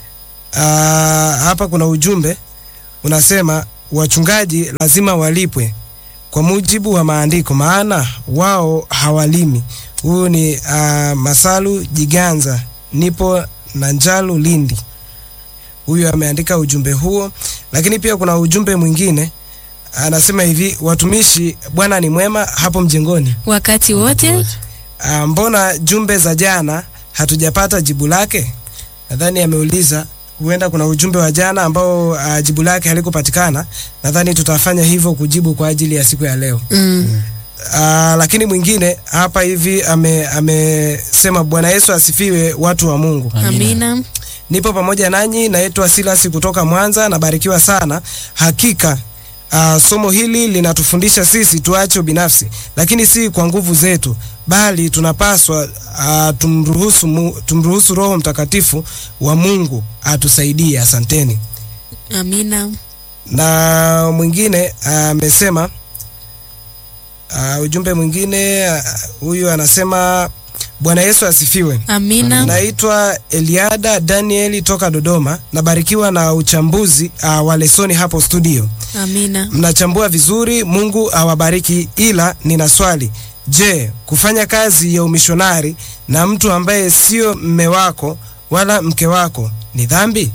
Ah, hapa kuna ujumbe unasema wachungaji lazima walipwe kwa mujibu wa maandiko, maana wao hawalimi. Huyu ni ah, Masalu Jiganza, nipo na Njalu Lindi. Huyu ameandika ujumbe huo, lakini pia kuna ujumbe mwingine anasema hivi, watumishi, Bwana ni mwema hapo mjengoni. Wakati wote Ah, mbona jumbe za jana hatujapata jibu lake? Nadhani ameuliza huenda kuna ujumbe wa jana ambao uh, jibu lake halikupatikana. Nadhani tutafanya hivyo kujibu kwa ajili ya siku ya leo. mm. Uh, lakini mwingine hapa hivi ame- amesema Bwana Yesu asifiwe, watu wa Mungu. Amina. Nipo pamoja nanyi, naitwa Silas kutoka Mwanza, nabarikiwa sana. Hakika uh, somo hili linatufundisha sisi tuache ubinafsi, lakini si kwa nguvu zetu, bali tunapaswa uh, tumruhusu, mu, tumruhusu Roho Mtakatifu wa Mungu atusaidie. Asanteni. Amina. Na mwingine amesema uh, ujumbe mwingine ah, huyu anasema Bwana Yesu asifiwe. Amina. Naitwa Eliada Danieli toka Dodoma. Nabarikiwa na uchambuzi uh, wa lesoni hapo studio. Amina. Mnachambua vizuri, Mungu awabariki. Ila nina swali, je, kufanya kazi ya umishonari na mtu ambaye sio mme wako wala mke wako ni dhambi?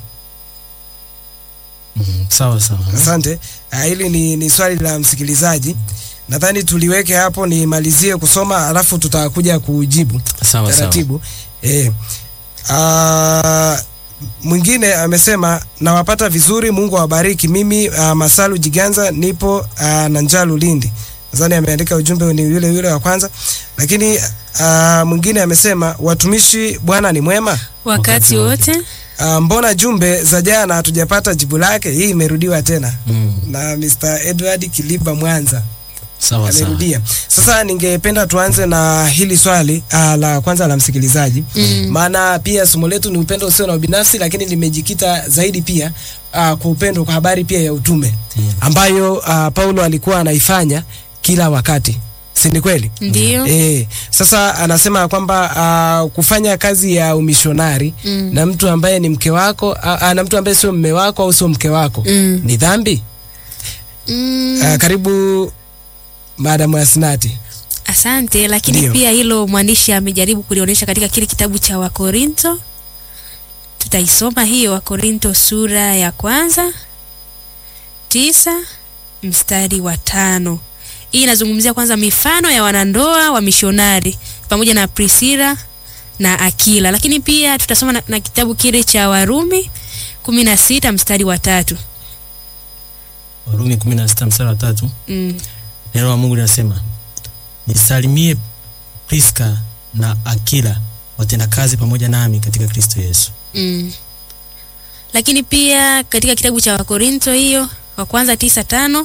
Mm, sawa sawa. Asante. Uh, hili ni, ni swali la msikilizaji. Nadhani tuliweke hapo, nimalizie kusoma alafu tutakuja kujibu Sawa sawa. taratibu. Eh. Ah, mwingine amesema nawapata vizuri, Mungu awabariki. Mimi uh, Masalu Jiganza nipo uh, na Njalu Lindi. Nadhani ameandika ujumbe ni yule yule wa kwanza, lakini uh, mwingine amesema watumishi, Bwana ni mwema. Wakati wote. Uh, mbona jumbe za jana hatujapata jibu lake? Hii imerudiwa tena Mm, na Mr. Edward Kiliba Mwanza sawa sawa. amerudia. Sasa ningependa tuanze na hili swali uh, la kwanza la msikilizaji Mm. maana pia somo letu ni upendo usio na ubinafsi, lakini limejikita zaidi pia uh, kwa upendo, kwa habari pia ya utume Mm. ambayo uh, Paulo alikuwa anaifanya kila wakati, si ni kweli? Ndio. Eh, sasa anasema kwamba uh, kufanya kazi ya umishonari Mm. na mtu ambaye ni mke wako uh, uh, na mtu ambaye sio mme wako au sio mke wako Mm. ni dhambi? Mm. Uh, karibu Madam Asnati. Asante, lakini Ndio. pia hilo mwandishi amejaribu kulionyesha katika kile kitabu cha Wakorinto. Tutaisoma hiyo Wakorinto sura ya kwanza tisa mstari wa tano Hii inazungumzia kwanza mifano ya wanandoa wa mishonari pamoja na Priscilla na Akila, lakini pia tutasoma na, na kitabu kile cha Warumi kumi na sita mstari wa tatu. Warumi 16 mstari wa tatu. Mm. Neno la Mungu linasema nisalimie Priska na Akila watendakazi pamoja nami katika Kristo Yesu. Mm. Lakini pia katika kitabu cha Wakorinto hiyo wa kwanza tisa tano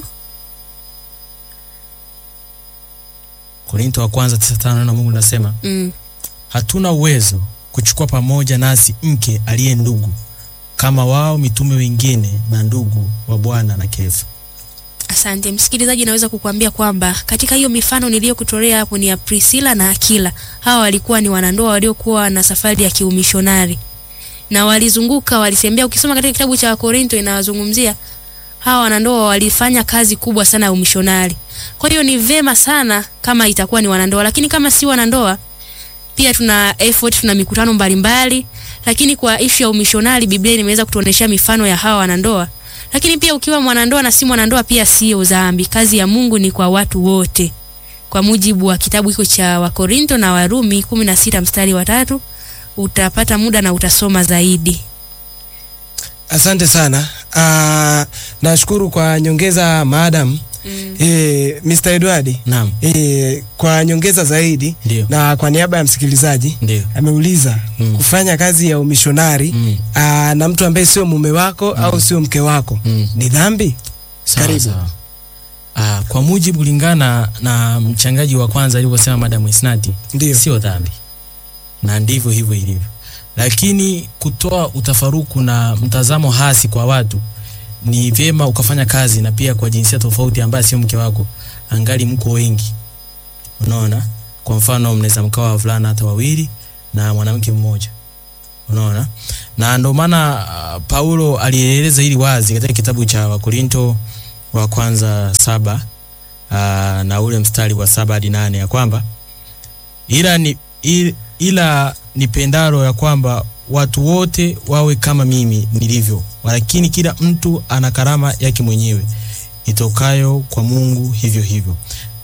Korinto wa kwanza 9:5 neno la Mungu linasema mm. hatuna uwezo kuchukua pamoja nasi mke aliye ndugu kama wao mitume wengine na ndugu wa Bwana na Kefa. Asante msikilizaji, naweza kukuambia kwamba katika hiyo mifano niliyokutolea hapo ni ya Priscilla na Akila. Hawa walikuwa ni wanandoa waliokuwa na safari ya kiumishonari na walizunguka, walitembea. Ukisoma katika kitabu cha Wakorinto inawazungumzia hawa wanandoa walifanya kazi kubwa sana ya umishonari. Kwa hiyo ni vema sana kama itakuwa ni wanandoa, lakini kama si wanandoa pia tuna effort, tuna mikutano mbalimbali, lakini kwa ishu ya umishonari Biblia imeweza kutuonesha mifano ya hawa wanandoa lakini pia ukiwa mwanandoa na si mwanandoa pia sio dhambi. Kazi ya Mungu ni kwa watu wote, kwa mujibu wa kitabu hiko cha Wakorinto na Warumi kumi na sita mstari wa tatu. Utapata muda na utasoma zaidi. Asante sana. Uh, nashukuru kwa nyongeza maadam. Mm. Eh, Mr. Edward. Naam, Eh, kwa nyongeza zaidi ndio. na kwa niaba ya msikilizaji Ndio. ameuliza Mm. kufanya kazi ya umishonari Mm. aa, na mtu ambaye sio mume wako au sio mke wako Mm. ni dhambi? Sawa, Karibu. sawa. Ah, kwa mujibu kulingana na mchangaji wa kwanza alivyosema Madam Isnati, Ndio. sio dhambi, na ndivyo hivyo ilivyo, lakini kutoa utafaruku na mtazamo hasi kwa watu ni vyema ukafanya kazi na pia kwa jinsia tofauti ambaye sio mke wako, angali mko wengi. Unaona, kwa mfano mnaweza mkawa wavulana hata wawili na mwanamke mmoja, unaona, na ndio maana ah, Paulo alieleza hili wazi katika kitabu cha Wakorinto wa kwanza saba aa, na ule mstari wa saba hadi nane ya kwamba ila ni il- ila nipendalo ya kwamba watu wote wawe kama mimi nilivyo, lakini kila mtu ana karama yake mwenyewe itokayo kwa Mungu, hivyo hivyo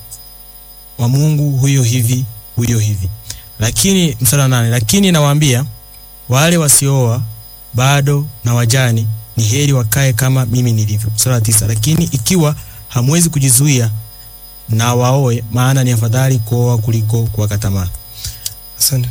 wa Mungu huyo hivi huyo hivi. Lakini mstari wa nane, lakini nawaambia wale wasiooa bado na wajani ni heri wakae kama mimi nilivyo. Mstari wa tisa, lakini ikiwa hamwezi kujizuia na waoe, maana ni afadhali kuoa kuliko kuwaka tamaa. Asante.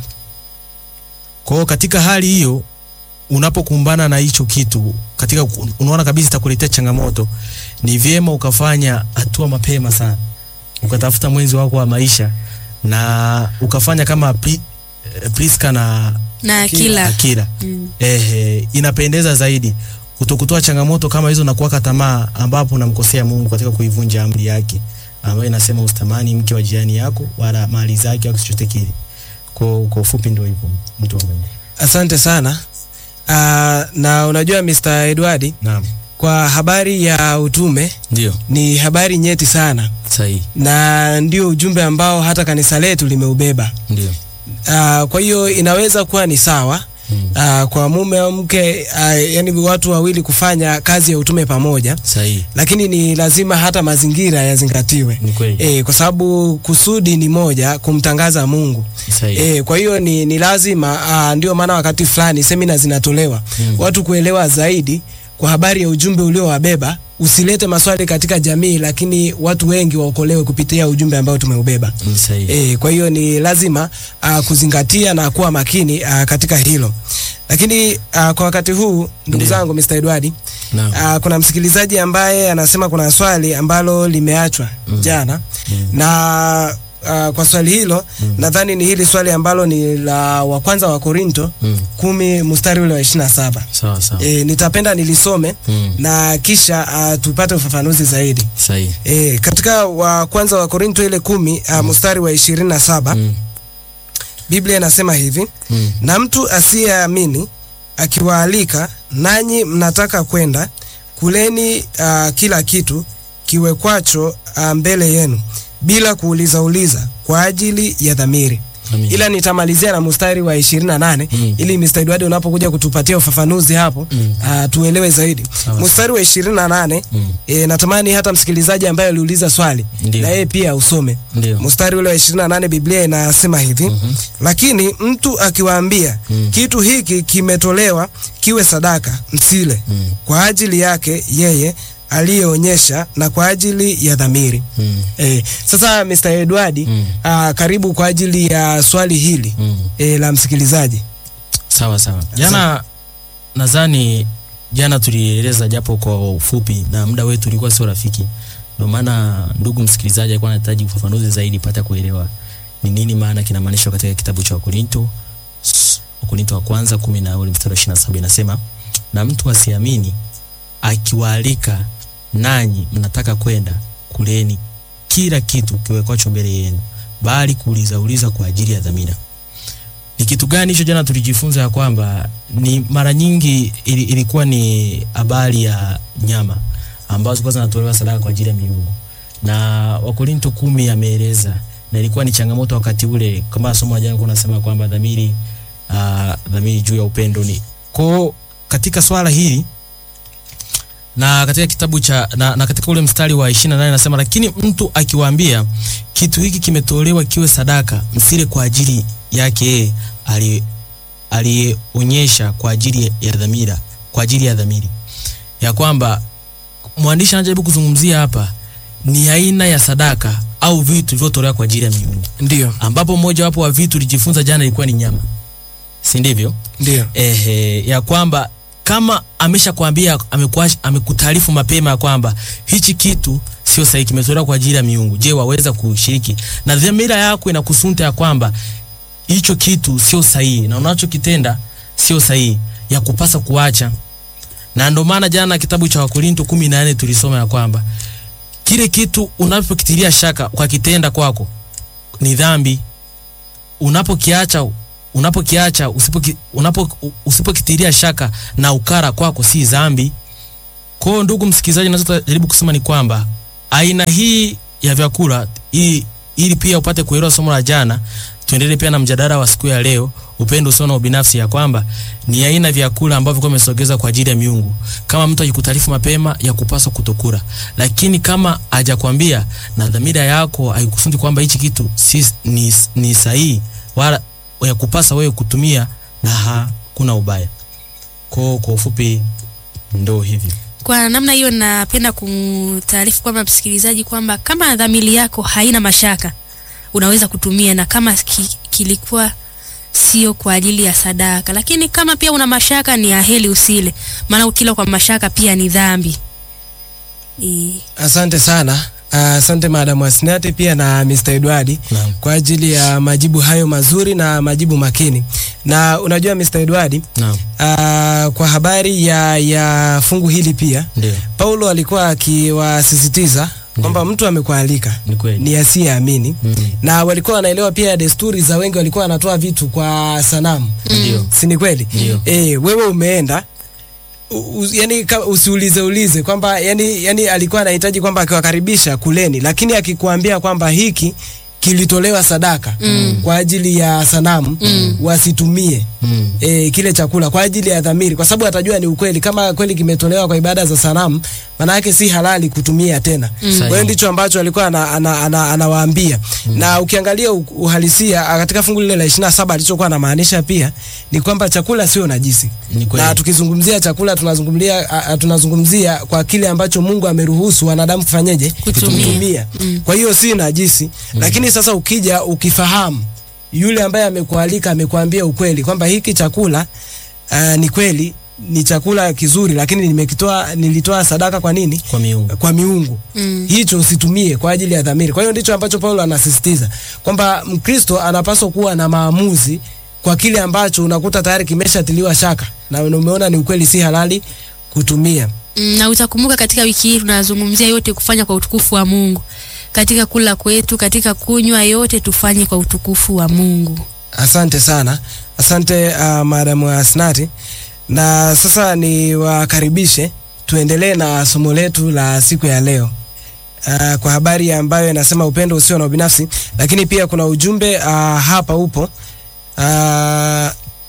Kwa hiyo katika hali hiyo unapokumbana na hicho kitu katika unaona kabisa itakuletea changamoto, ni vyema ukafanya hatua mapema sana, ukatafuta mwenzi wako wa maisha na ukafanya kama Pri, eh, Priska na Na Akila. Akila. Mm. Ehe, inapendeza zaidi kutokutoa changamoto kama hizo na kuwaka tamaa, ambapo unamkosea Mungu katika kuivunja amri yake ambayo inasema usitamani mke wa jirani yako wala mali zake au chochote kile. Kwa kwa ufupi ndio hivyo mtu wa Mungu. Asante sana. Aa, na unajua Mr. Edward, Naam. kwa habari ya utume Ndio. ni habari nyeti sana Sahihi. na ndio ujumbe ambao hata kanisa letu limeubeba. Ndio. Uh, kwa hiyo inaweza kuwa ni sawa Mm. uh, kwa mume au mke uh, yani watu wawili kufanya kazi ya utume pamoja, Sahihi. lakini ni lazima hata mazingira yazingatiwe. Ni kweli. E, kwa sababu kusudi ni moja, kumtangaza Mungu. Sahihi. E, kwa hiyo ni, ni lazima uh, ndio maana wakati fulani semina zinatolewa Mm. watu kuelewa zaidi kwa habari ya ujumbe uliowabeba. Usilete maswali katika jamii, lakini watu wengi waokolewe kupitia ujumbe ambao tumeubeba. Ni sahihi. E, kwa hiyo ni lazima uh, kuzingatia na kuwa makini uh, katika hilo. Lakini uh, kwa wakati huu ndugu Ndiyo. zangu Mr. Edward, Naam. uh, kuna msikilizaji ambaye anasema kuna swali ambalo limeachwa Mm. jana Mm. na uh, kwa swali hilo Mm. nadhani ni hili swali ambalo ni la wa kwanza wa Korinto Mm. kumi mstari ule wa ishirini na saba. Sawa sawa. E, nitapenda nilisome Mm. na kisha uh, tupate ufafanuzi zaidi. Sahihi. E, katika wa kwanza wa Korinto ile kumi uh, mstari wa ishirini na saba Mm. Biblia inasema hivi Mm. na mtu asiyeamini akiwaalika nanyi mnataka kwenda kuleni uh, kila kitu kiwekwacho uh, mbele yenu bila kuuliza uliza kwa ajili ya dhamiri Amina. ila nitamalizia na mstari wa 28 Mm. ili Mr. Edward unapokuja kutupatia ufafanuzi hapo Mm. ah, tuelewe zaidi. Sawa. Mstari wa 28 Mm. e, natamani hata msikilizaji ambaye aliuliza swali Ndio. na yeye pia usome Ndio. mstari ule wa 28 Biblia inasema hivi lakini mtu akiwaambia kitu hiki kimetolewa kiwe sadaka msile kwa ajili yake yeye aliyeonyesha na kwa ajili ya dhamiri Mm. Eh, sasa Mr. Edward Mm. ah, karibu kwa ajili ya swali hili Mm. eh, la msikilizaji. Sawa sawa. Jana nadhani jana tulieleza japo kwa ufupi na muda wetu ulikuwa sio rafiki. Ndio maana ndugu msikilizaji alikuwa anahitaji ufafanuzi zaidi pata kuelewa ni nini maana kinamaanishwa katika kitabu cha Wakorinto s- Wakorinto wa kwanza kumi na ule mstari wa 27 inasema na mtu asiamini akiwaalika nanyi mnataka kwenda kuleni kila kitu kiwekwacho mbele yenu bali kuuliza uliza kwa ajili ya dhamira ni kitu gani hicho jana tulijifunza ya kwamba ni mara nyingi ili, ilikuwa ni habari ya nyama ambazo zilikuwa zinatolewa sadaka kwa ajili ya miungu na wakorinto kumi ameeleza na ilikuwa ni changamoto wakati ule kama somo la jana kuna nasema kwamba dhamiri uh, dhamiri juu ya upendo ni ko katika swala hili na katika kitabu cha na, na katika ule mstari wa 28 nasema lakini mtu akiwaambia kitu hiki kimetolewa kiwe sadaka msile kwa ajili yake yeye ali- aliyeonyesha kwa ajili ya dhamira kwa ajili ya dhamiri ya kwamba mwandishi anajaribu kuzungumzia hapa ni aina ya sadaka au vitu vilivyotolewa kwa ajili ya miungu Ndio, ambapo mmoja wapo wa vitu tulijifunza jana ilikuwa ni nyama si ndivyo ndio. ehe, ya kwamba kama ameshakwambia amekuash- amekutaarifu mapema ya kwamba hichi kitu sio sahihi, kimetolewa kwa ajili ya miungu, je, waweza kushiriki? Na dhamira yako inakusunta ya kwamba hicho kitu sio sahihi na unachokitenda sio sahihi, ya kupasa kuacha. Na ndio maana jana kitabu cha Wakorinto kumi na nne tulisoma ya kwamba kile kitu unapokitilia shaka kwa kitenda kwako ni dhambi unapokiacha unapokiacha usipoki, unapo, usipokitilia shaka na ukara kwako si dhambi. Kwa hiyo ndugu msikilizaji, nachojaribu kusema ni kwamba aina hii ya vyakula ili, ili pia upate kuelewa somo la jana, tuendelee pia na mjadala wa siku ya leo, upendo usio na ubinafsi, ya kwamba ni aina ya vyakula ambavyo kwa imesogeza kwa ajili ya miungu. Kama mtu akikutaarifu mapema, ya kupaswa kutokula, lakini kama hajakwambia na dhamira yako haikusundi kwamba hichi kitu si, ni, ni sahihi wala ya kupasa wewe kutumia na hakuna ubaya. Kwa kwa ufupi ndo hivyo. Kwa namna hiyo, napenda kumtaarifu kwamba msikilizaji kwamba kama dhamiri yako haina mashaka unaweza kutumia, na kama ki, kilikuwa sio kwa ajili ya sadaka. Lakini kama pia una mashaka, ni aheri usile, maana ukila kwa mashaka pia ni dhambi. E, Asante sana. Ah, Asante Madam Asnati pia na Mr. Edward Naam. kwa ajili ya majibu hayo mazuri na majibu makini. Na unajua Mr. Edward, Naam. ah, kwa habari ya, ya fungu hili pia Ndio. Paulo alikuwa akiwasisitiza kwamba mtu amekualika Ni kweli. ni asiyeamini Mm. na walikuwa wanaelewa pia desturi za wengi, walikuwa wanatoa vitu kwa sanamu, Ndio. si ni kweli? Ndio. Eh, wewe umeenda u, u, yani ka, usiulize ulize kwamba yani, yani alikuwa anahitaji kwamba akiwakaribisha kuleni, lakini akikuambia kwamba hiki kilitolewa sadaka Mm. kwa ajili ya sanamu Mm. wasitumie Mm. e, kile chakula kwa ajili ya dhamiri, kwa sababu atajua ni ukweli. Kama kweli kimetolewa kwa ibada za sanamu, maana yake si halali kutumia tena. Mm. Kwa hiyo ndicho ambacho alikuwa ana, ana, ana, anawaambia na ukiangalia u- uhalisia ah, katika fungu lile la 27 alichokuwa anamaanisha pia ni kwamba chakula sio najisi Ni kweli. na tukizungumzia chakula tunazungumzia a- a- tunazungumzia kwa kile ambacho Mungu ameruhusu wanadamu kufanyeje Kutumia. kutumia. Mm. Kwa hiyo si najisi lakini sasa ukija ukifahamu yule ambaye amekualika amekuambia ukweli kwamba hiki chakula uh, ni kweli ni chakula kizuri lakini nimekitoa nilitoa sadaka kwa nini Kwa miungu. kwa miungu Mm. hicho usitumie kwa ajili ya dhamiri. Kwa hiyo ndicho ambacho Paulo anasisitiza kwamba Mkristo anapaswa kuwa na maamuzi kwa kile ambacho unakuta tayari kimeshatiliwa shaka na umeona ni ukweli, si halali kutumia. Mm, na utakumbuka katika wiki hii tunazungumzia yote kufanya kwa utukufu wa Mungu. Katika kula kwetu, katika kunywa, yote tufanye kwa utukufu wa Mungu. Asante sana, asante uh, Madam Asnati, na sasa ni wakaribishe tuendelee na somo letu la siku ya leo. uh, kwa habari ambayo inasema upendo usio na ubinafsi, lakini pia kuna ujumbe uh, hapa upo uh,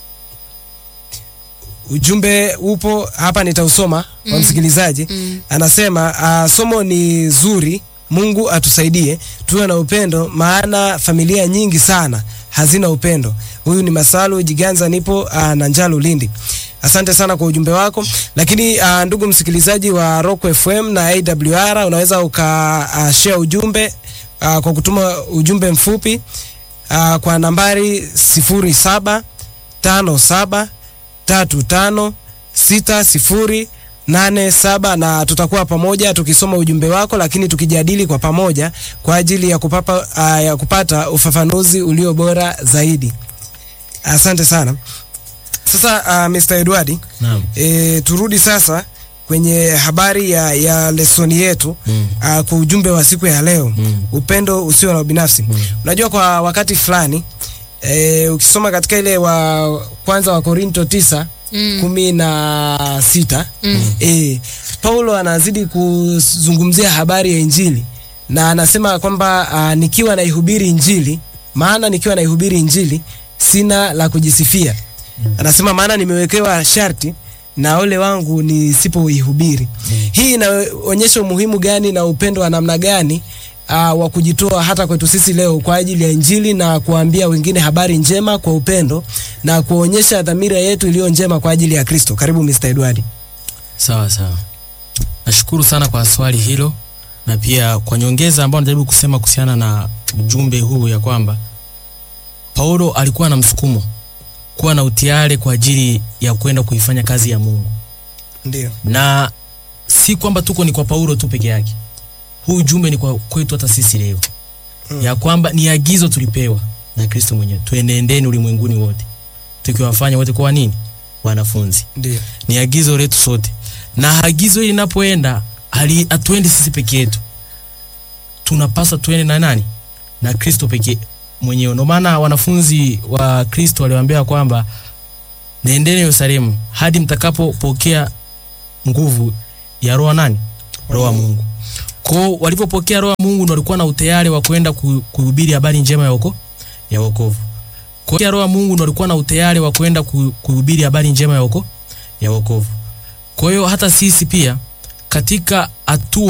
ujumbe upo hapa, nitausoma kwa msikilizaji. Anasema uh, somo ni zuri, Mungu atusaidie tuwe na upendo, maana familia nyingi sana hazina upendo. Huyu ni Masalu Jiganza, nipo uh, na Njalo Lindi. Asante sana kwa ujumbe wako, lakini uh, ndugu msikilizaji wa Rock FM na AWR unaweza uka uh, share ujumbe uh, kwa kutuma ujumbe mfupi uh, kwa nambari sifuri saba tano saba tatu tano sita sifuri nane saba na tutakuwa pamoja tukisoma ujumbe wako, lakini tukijadili kwa pamoja kwa ajili ya, kupapa, uh, ya kupata ufafanuzi ulio bora zaidi. Asante sana. Sasa uh, Mr. Edward, Naam. e, turudi sasa kwenye habari ya, ya lesoni yetu Mm. uh, kwa ujumbe wa siku ya leo Mm. upendo usio na ubinafsi. Unajua kwa wakati fulani e, ukisoma katika ile wa kwanza wa Korinto tisa Mm. kumi na sita Mm. e, Paulo anazidi kuzungumzia habari ya Injili na anasema kwamba uh, nikiwa naihubiri Injili, maana nikiwa naihubiri Injili sina la kujisifia. Anasema maana nimewekewa sharti na ole wangu nisipoihubiri. Hii inaonyesha umuhimu gani na upendo wa namna gani uh, wa kujitoa hata kwetu sisi leo kwa ajili ya Injili na kuambia wengine habari njema kwa upendo na kuonyesha dhamira yetu iliyo njema kwa ajili ya Kristo. Karibu Mr. Edward. Sawa sawa, nashukuru sana kwa swali hilo na pia kwa nyongeza ambayo najaribu kusema kuhusiana na ujumbe huu ya kwamba Paulo alikuwa na msukumo kuwa na utiare kwa ajili ya kwenda kuifanya kazi ya Mungu, Ndio. na si kwamba tuko ni kwa Paulo tu peke yake. Huu ujumbe ni kwa kwetu hata sisi leo Mm. ya kwamba ni agizo tulipewa na Kristo mwenyewe, tuenendeni ulimwenguni wote tukiwafanya wote kuwa nini? Wanafunzi Ndio. ni agizo letu sote, na agizo hili linapoenda hali- hatuendi sisi peke yetu, tunapaswa tuende na nani? Na Kristo pekee mwenyewe. Ndio maana wanafunzi wa Kristo waliwaambia kwamba nendeni Yerusalemu hadi mtakapopokea nguvu ya roho nani? Roho wa Mungu. Kwao walipopokea roho wa Mungu ndio walikuwa na utayari wa kwenda ku- kuhubiri habari njema ya woko ya wokovu. Kwa hiyo roho wa Mungu ndio walikuwa na utayari wa kwenda ku- kuhubiri habari njema ya woko ya wokovu. Kwa hiyo hata sisi pia katika hatua